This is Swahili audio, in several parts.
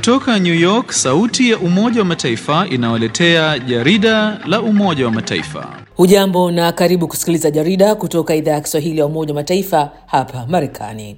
Kutoka New York, sauti ya Umoja wa Mataifa inawaletea jarida la Umoja wa Mataifa. Hujambo na karibu kusikiliza jarida kutoka idhaa ya Kiswahili ya Umoja wa Mataifa hapa Marekani.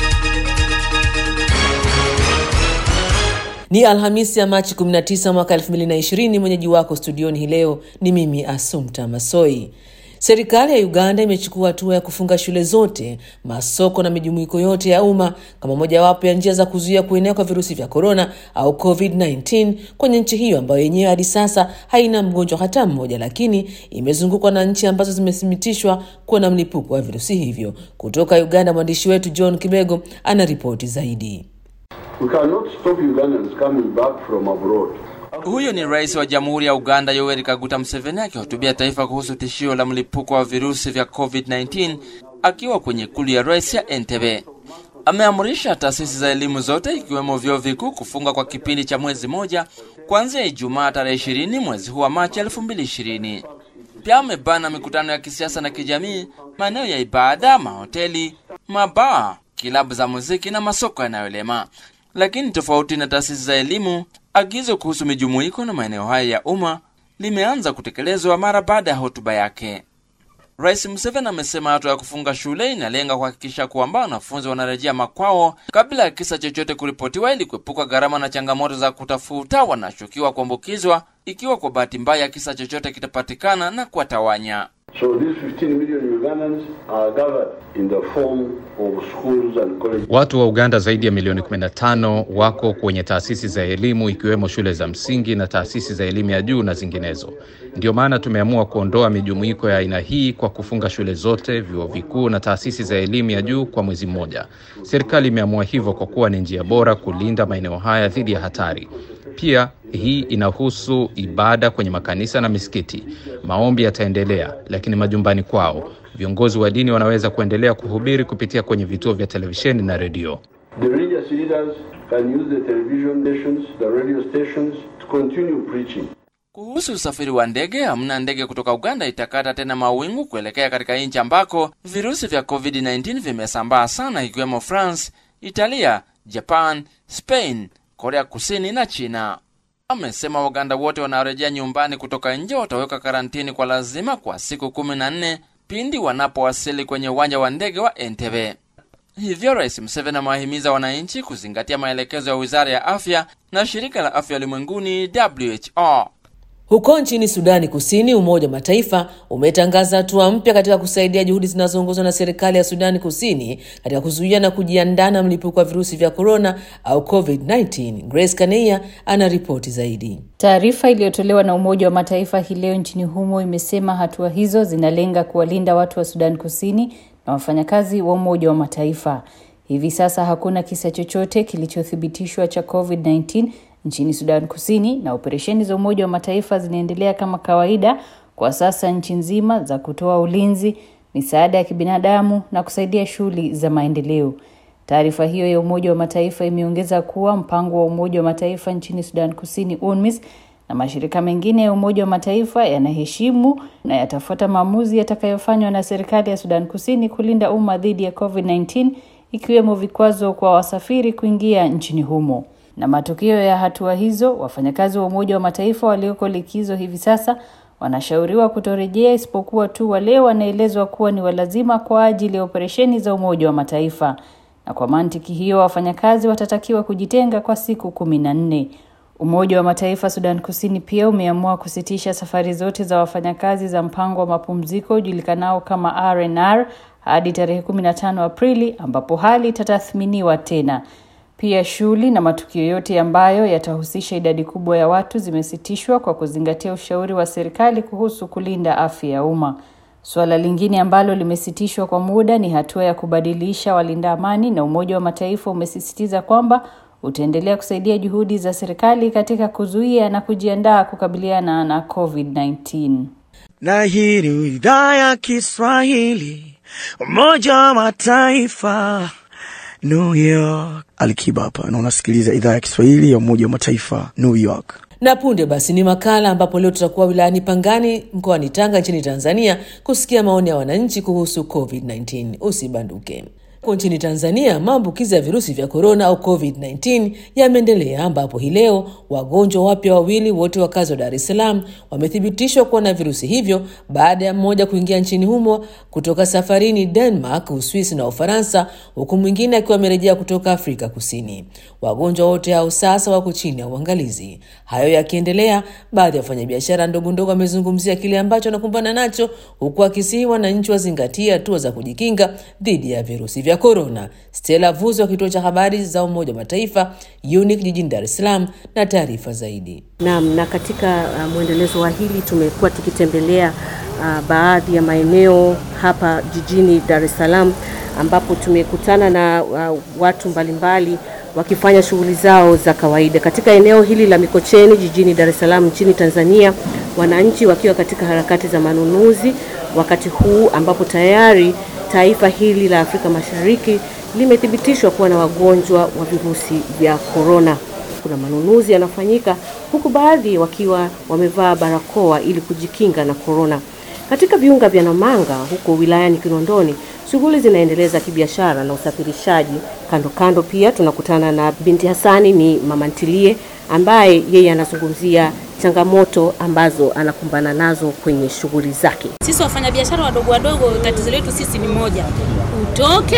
Ni Alhamisi ya Machi 19 mwaka 2020. Mwenyeji wako studioni hii leo ni mimi Asumta Masoi. Serikali ya Uganda imechukua hatua ya kufunga shule zote, masoko na mijumuiko yote ya umma kama mojawapo ya njia za kuzuia kuenea kwa virusi vya korona au COVID-19 kwenye nchi hiyo ambayo yenyewe hadi sasa haina mgonjwa hata mmoja, lakini imezungukwa na nchi ambazo zimethibitishwa kuwa na mlipuko wa virusi hivyo. Kutoka Uganda, mwandishi wetu John Kibego ana ripoti zaidi. We cannot stop Ugandans coming back from abroad. Huyo ni rais wa jamhuri ya Uganda Yoweri Kaguta Museveni akihutubia taifa kuhusu tishio la mlipuko wa virusi vya COVID-19 akiwa kwenye ikulu ya rais ya Entebbe. Ameamrisha taasisi za elimu zote ikiwemo vyuo vikuu kufunga kwa kipindi cha mwezi moja kuanzia Ijumaa tarehe 20 mwezi huu wa Machi 2020. Pia amebana mikutano ya kisiasa na kijamii, maeneo ya ibada, mahoteli, mabaa, kilabu za muziki na masoko yanayolema. Lakini tofauti na taasisi za elimu, agizo kuhusu mijumuiko na maeneo haya ya umma limeanza kutekelezwa mara baada ya hotuba yake. Rais Museveni amesema hatua ya kufunga shule inalenga kuhakikisha kwamba wanafunzi wanarejea makwao kabla ya kisa chochote kuripotiwa, ili kuepuka gharama na changamoto za kutafuta wanashukiwa kuambukizwa ikiwa kwa bahati mbaya kisa chochote kitapatikana na kuwatawanya. So these 15 million Ugandans are gathered in the form of schools and colleges. Watu wa Uganda zaidi ya milioni 15 wako kwenye taasisi za elimu ikiwemo shule za msingi na taasisi za elimu ya juu na zinginezo. Ndio maana tumeamua kuondoa mijumuiko ya aina hii kwa kufunga shule zote, vyuo vikuu na taasisi za elimu ya juu kwa mwezi mmoja. Serikali imeamua hivyo kwa kuwa ni njia bora kulinda maeneo haya dhidi ya hatari. Pia hii inahusu ibada kwenye makanisa na misikiti. Maombi yataendelea, lakini majumbani kwao. Viongozi wa dini wanaweza kuendelea kuhubiri kupitia kwenye vituo vya televisheni na redio. The religious leaders can use the television stations, the radio stations to continue preaching. Kuhusu usafiri wa ndege, hamna ndege kutoka Uganda itakata tena mawingu kuelekea katika nchi ambako virusi vya COVID-19 vimesambaa sana, ikiwemo France, Italia, Japan, Spain, Korea Kusini na China. Amesema Waganda wote wanaorejea nyumbani kutoka nje wataweka karantini kwa lazima kwa siku kumi na nne pindi wanapowasili kwenye uwanja wa ndege wa Entebbe. Hivyo Rais Museveni amewahimiza wananchi kuzingatia maelekezo ya Wizara ya Afya na Shirika la Afya Ulimwenguni WHO. Huko nchini Sudani Kusini, Umoja wa Mataifa umetangaza hatua mpya katika kusaidia juhudi zinazoongozwa na serikali ya Sudani Kusini katika kuzuia na kujiandaa na mlipuko wa virusi vya korona au COVID-19. Grace Kaneia ana ripoti zaidi. Taarifa iliyotolewa na Umoja wa Mataifa hii leo nchini humo imesema hatua hizo zinalenga kuwalinda watu wa Sudan Kusini na wafanyakazi wa Umoja wa Mataifa. Hivi sasa hakuna kisa chochote kilichothibitishwa cha COVID-19 nchini Sudan Kusini na operesheni za Umoja wa Mataifa zinaendelea kama kawaida kwa sasa nchi nzima za kutoa ulinzi, misaada ya kibinadamu na kusaidia shughuli za maendeleo. Taarifa hiyo ya Umoja wa Mataifa imeongeza kuwa mpango wa Umoja wa Mataifa nchini Sudan Kusini UNMISS na mashirika mengine ya Umoja wa Mataifa yanaheshimu na yatafuata maamuzi yatakayofanywa na serikali ya Sudan Kusini kulinda umma dhidi ya COVID-19 ikiwemo vikwazo kwa wasafiri kuingia nchini humo. Na matokeo ya hatua hizo, wafanyakazi wa Umoja wa Mataifa walioko likizo hivi sasa wanashauriwa kutorejea isipokuwa tu wale wanaelezwa kuwa ni walazima kwa ajili ya operesheni za Umoja wa Mataifa. Na kwa mantiki hiyo, wafanyakazi watatakiwa kujitenga kwa siku kumi na nne. Umoja wa Mataifa Sudan Kusini pia umeamua kusitisha safari zote za wafanyakazi za mpango wa mapumziko ujulikanao kama RNR hadi tarehe 15 Aprili ambapo hali itatathminiwa tena. Pia shughuli na matukio yote ambayo yatahusisha idadi kubwa ya watu zimesitishwa kwa kuzingatia ushauri wa serikali kuhusu kulinda afya ya umma. Suala lingine ambalo limesitishwa kwa muda ni hatua ya kubadilisha walinda amani, na Umoja wa Mataifa umesisitiza kwamba utaendelea kusaidia juhudi za serikali katika kuzuia na kujiandaa kukabiliana na COVID-19. Na hii ni idhaa ya Kiswahili, Umoja wa Mataifa, New York. Alikiba hapa na unasikiliza idhaa ya Kiswahili ya Umoja wa Mataifa, New York. Na punde basi ni makala ambapo leo tutakuwa wilayani Pangani mkoani Tanga nchini Tanzania kusikia maoni ya wananchi kuhusu COVID-19. Usibanduke. Huko nchini Tanzania, maambukizi ya virusi vya korona au COVID-19 yameendelea ambapo hii leo wagonjwa wapya wawili wote wakazi wa Dar es Salaam wamethibitishwa kuwa na virusi hivyo baada ya mmoja kuingia nchini humo kutoka safarini Denmark, Uswisi na Ufaransa, huku mwingine akiwa amerejea kutoka Afrika Kusini. Wagonjwa wote hao sasa wako chini ya uangalizi. Hayo yakiendelea, baadhi ya wafanyabiashara ndogo ndogo wamezungumzia kile ambacho wanakumbana nacho, huku akisihi wananchi wazingatie hatua za kujikinga dhidi ya virusi vya korona. Stella Vuzo wa kituo cha habari za Umoja wa Mataifa UNIC jijini Dar es Salaam na taarifa zaidi. Naam, na katika uh, mwendelezo wa hili tumekuwa tukitembelea uh, baadhi ya maeneo hapa jijini Dar es Salaam ambapo tumekutana na uh, watu mbalimbali wakifanya shughuli zao za kawaida katika eneo hili la Mikocheni jijini Dar es Salaam nchini Tanzania, wananchi wakiwa katika harakati za manunuzi wakati huu ambapo tayari taifa hili la Afrika Mashariki limethibitishwa kuwa na wagonjwa wa virusi vya korona. Kuna manunuzi yanafanyika huku baadhi wakiwa wamevaa barakoa ili kujikinga na korona. Katika viunga vya Namanga huko wilayani Kinondoni, shughuli zinaendeleza kibiashara na usafirishaji. Kando kando pia tunakutana na binti Hasani, ni mama ntilie ambaye yeye anazungumzia changamoto ambazo anakumbana nazo kwenye shughuli zake. Sisi wafanyabiashara wadogo wadogo, tatizo letu sisi ni moja, utoke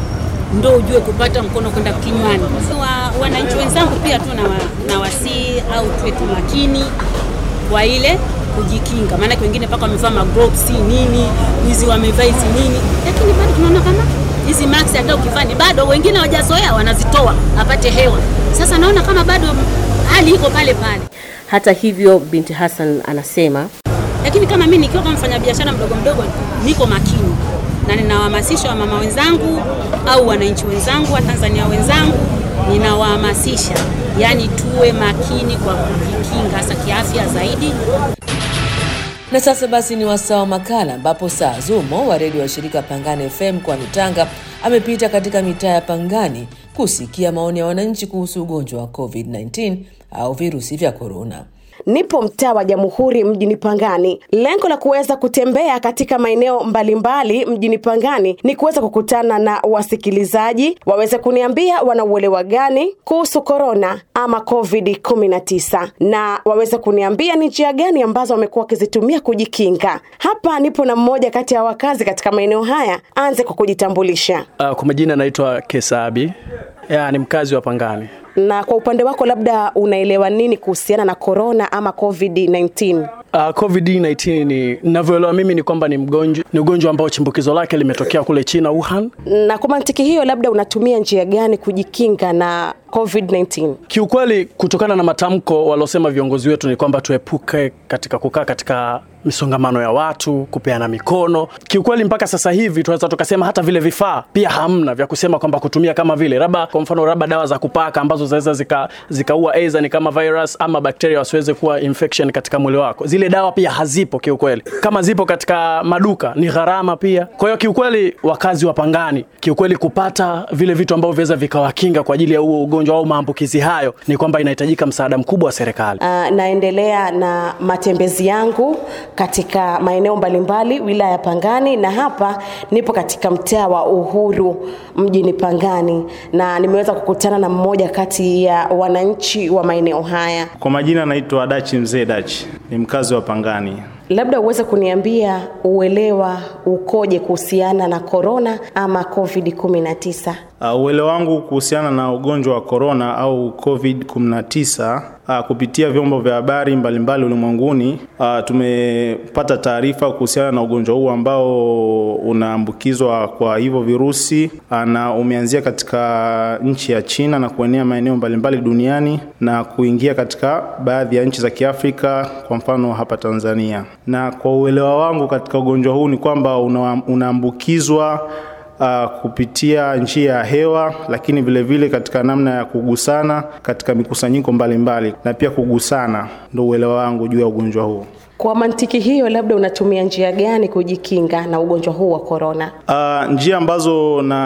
ndo ujue kupata mkono kwenda kinywani. Wa, wananchi wenzangu pia tu na, wa, na wasii au tuwe tu makini kwa ile kujikinga, maana wengine mpaka wamevaa magloves nini, hizi wamevaa hizi nini, lakini bado tunaona kama hizi mask hata ukivaa bado wengine hawajazoea, wanazitoa apate hewa. Sasa naona kama bado hali iko pale pale. Hata hivyo, binti Hassan anasema lakini kama mimi nikiwa kama mfanyabiashara mdogo mdogo, niko makini na ninawahamasisha wamama wenzangu au wananchi wenzangu wa Tanzania wenzangu, ninawahamasisha yani tuwe makini kwa kujikinga, hasa kiafya zaidi. Na sasa basi ni wasaa wa makala ambapo saa Zumo wa redio wa shirika Pangani FM mkoani Tanga amepita katika mitaa ya Pangani kusikia maoni ya wananchi kuhusu ugonjwa wa COVID-19 au virusi vya korona. Nipo mtaa wa Jamhuri mjini Pangani. Lengo la kuweza kutembea katika maeneo mbalimbali mjini Pangani ni kuweza kukutana na wasikilizaji waweze kuniambia wana uelewa gani kuhusu korona ama COVID 19 na waweze kuniambia ni njia gani ambazo wamekuwa wakizitumia kujikinga. Hapa nipo na mmoja kati ya wakazi katika maeneo haya. Anze kwa kujitambulisha. Uh, kwa majina naitwa Kesabi ya, ni mkazi wa Pangani. Na kwa upande wako, labda unaelewa nini kuhusiana na korona ama COVID-19? Uh, COVID-19 ni ninavyoelewa mimi ni kwamba ni mgonjwa ni ugonjwa ambao chimbukizo lake limetokea kule China Wuhan. Na kwa mantiki hiyo, labda unatumia njia gani kujikinga na COVID-19? Kiukweli, kutokana na matamko waliosema viongozi wetu ni kwamba tuepuke katika kukaa katika misongamano ya watu, kupeana mikono. Kiukweli mpaka sasa hivi tunaweza tukasema hata vile vifaa pia hamna vya kusema kwamba kutumia kama vile labda kwa mfano labda dawa za kupaka ambazo zinaweza zika, zikaua aidha ni kama virus ama bakteria wasiweze kuwa infection katika mwili wako. Zile dawa pia hazipo kiukweli. Kama zipo katika maduka ni gharama pia. Kwa hiyo kiukweli, wakazi wa Pangani kiukweli, kupata vile vitu ambavyo viweza vikawakinga kwa ajili ya huo ugonjwa au maambukizi hayo, ni kwamba inahitajika msaada mkubwa wa serikali. Uh, naendelea na matembezi yangu katika maeneo mbalimbali wilaya ya Pangani, na hapa nipo katika mtaa wa Uhuru mjini Pangani, na nimeweza kukutana na mmoja kati ya wananchi wa maeneo haya. Kwa majina naitwa Dachi Mzee Dachi, ni mkazi wa Pangani. Labda uweze kuniambia uelewa ukoje kuhusiana na korona ama COVID 19? Uh, uelewa wangu kuhusiana na ugonjwa wa korona au COVID 19 uh, kupitia vyombo vya habari mbalimbali ulimwenguni uh, tumepata taarifa kuhusiana na ugonjwa huu ambao unaambukizwa kwa hivyo virusi uh, na umeanzia katika nchi ya China na kuenea maeneo mbalimbali duniani na kuingia katika baadhi ya nchi za Kiafrika, kwa mfano hapa Tanzania. Na kwa uelewa wangu katika ugonjwa huu ni kwamba una, unaambukizwa uh, kupitia njia ya hewa, lakini vile vile katika namna ya kugusana katika mikusanyiko mbalimbali mbali, na pia kugusana. Ndio uelewa wangu juu ya ugonjwa huu. Kwa mantiki hiyo, labda unatumia njia gani kujikinga na ugonjwa huu wa korona? Uh, njia ambazo na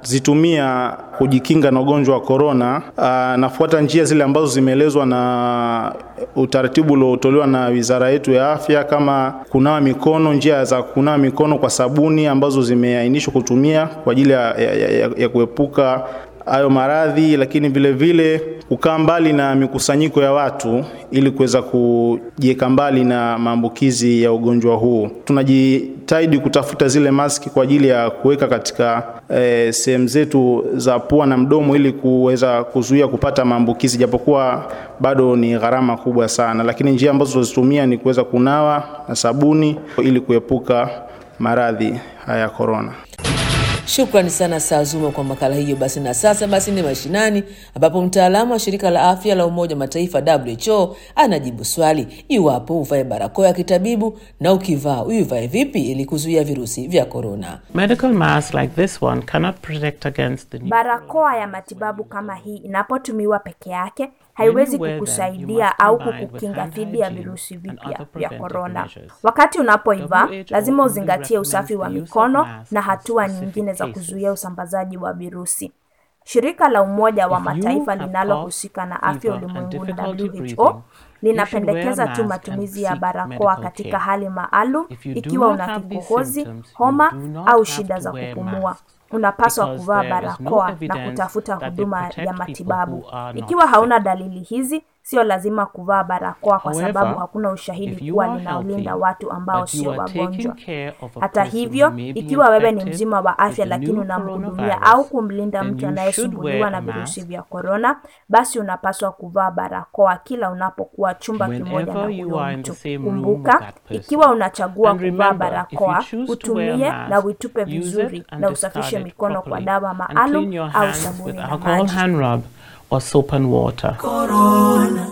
zitumia kujikinga na ugonjwa wa korona. Nafuata njia zile ambazo zimeelezwa na utaratibu uliotolewa na wizara yetu ya afya, kama kunawa mikono, njia za kunawa mikono kwa sabuni ambazo zimeainishwa kutumia kwa ajili ya, ya, ya, ya kuepuka hayo maradhi, lakini vile vile kukaa mbali na mikusanyiko ya watu ili kuweza kujiweka mbali na maambukizi ya ugonjwa huu. Tunajitahidi kutafuta zile maski kwa ajili ya kuweka katika e, sehemu zetu za pua na mdomo ili kuweza kuzuia kupata maambukizi, japokuwa bado ni gharama kubwa sana, lakini njia ambazo tunazitumia ni kuweza kunawa na sabuni ili kuepuka maradhi haya ya korona. Shukrani sana Saa Zuma kwa makala hiyo. Basi na sasa basi ni mashinani, ambapo mtaalamu wa shirika la afya la Umoja wa Mataifa WHO anajibu swali iwapo uvae barakoa ya kitabibu na ukivaa uivae vipi ili kuzuia virusi vya korona. Medical mask like this one cannot protect against the Barakoa ya matibabu kama hii inapotumiwa peke yake haiwezi kukusaidia au kukukinga dhidi ya virusi vipya vya korona. Wakati unapoivaa, lazima uzingatie usafi wa mikono na hatua nyingine za kuzuia usambazaji wa virusi. Shirika la Umoja wa Mataifa linalohusika na afya ulimwenguni WHO linapendekeza tu matumizi ya barakoa katika hali maalum ikiwa una kikohozi, homa au shida za kupumua. Unapaswa kuvaa barakoa na kutafuta huduma ya matibabu. Ikiwa hauna dalili hizi, sio lazima kuvaa barakoa kwa sababu hakuna ushahidi kuwa linaolinda watu ambao sio wagonjwa. Hata hivyo, ikiwa wewe ni mzima wa afya lakini unamhudumia au kumlinda mtu anayesumbuliwa na virusi vya korona, basi unapaswa kuvaa barakoa kila unapokuwa chumba kimoja na huyo mtu. Kumbuka, ikiwa unachagua kuvaa barakoa, utumie na uitupe vizuri na usafishe mikono kwa dawa maalum au sabuni na maji. or soap and water. Corona.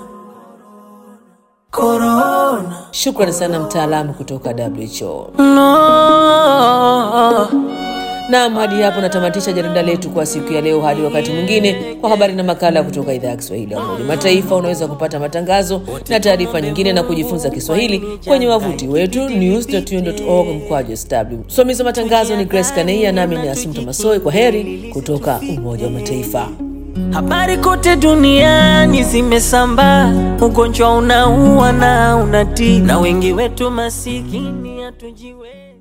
Corona. Shukrani sana mtaalamu kutoka WHO. No. Naam, hadi hapo natamatisha jarida letu kwa siku ya leo. Hadi wakati mwingine, kwa habari na makala kutoka idhaa ya Kiswahili ya Umoja Mataifa. Unaweza kupata matangazo na taarifa nyingine na kujifunza Kiswahili kwenye wavuti wetu news.un.org mkwaju sw. Msimamizi wa matangazo ni Grace Kaneia, nami ni Asumta Masoi. Kwa heri kutoka Umoja wa Mataifa. Habari kote duniani zimesambaa, ugonjwa unaua na unatii, na wengi wetu masikini hatujiwezi.